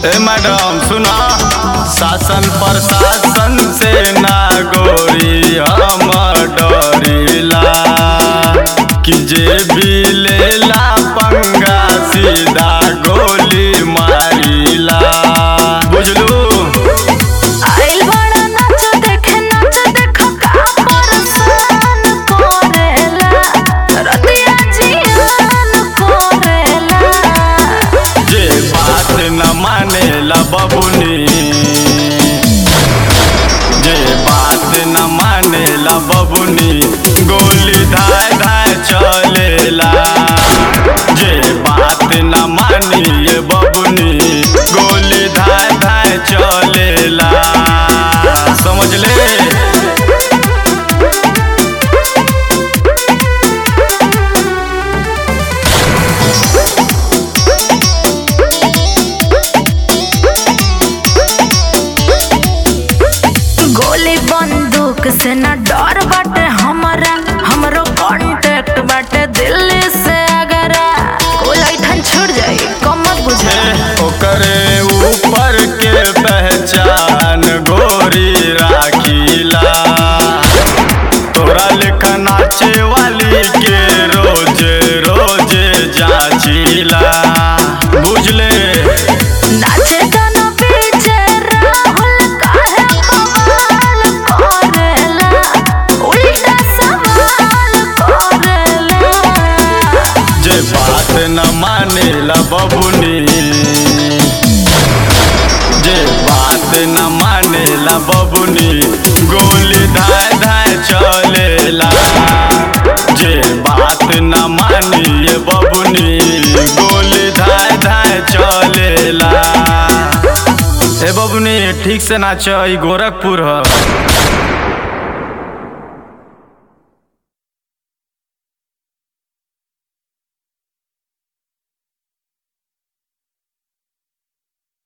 ए madam सुना शासन प्रशासन से ना गोरी हम डरिला कि जे भी लेला पंगा सीधा गोली मारिला बुझलू आइल बड़ा नाच देखे नाच देखो का परसान करेला रतिया जियान करेला जे बात न मानेला बबुनी जे बात न मानेला बबुनी गोली धाय धाय चलेला जे बात न मानिए बबुनी गोली धाय धाय चलेला समझ ले गोली बंदूक से न डर बाटे हमरा हमरो कांटेक्ट बाटे दिल्ली से अगर कोई ऐठन छूट जाई कमत बुझे ओकरे ऊपर के पहचान गोरी राखीला तोरा लेखा नाचे वाली के रोज रोज जाचीला बुझले नाचे गाना पीछे राहुल काहे कमाल करेला उल्टा सवाल करेला जे बात न मानेला बबुनी जे बात न मानेला बबुनी गोली धाय धाय चलेला जे बात न मानिए बबुनी गोली धाय धाय चलेला ए बबुनी ठीक से नाच ई गोरखपुर ह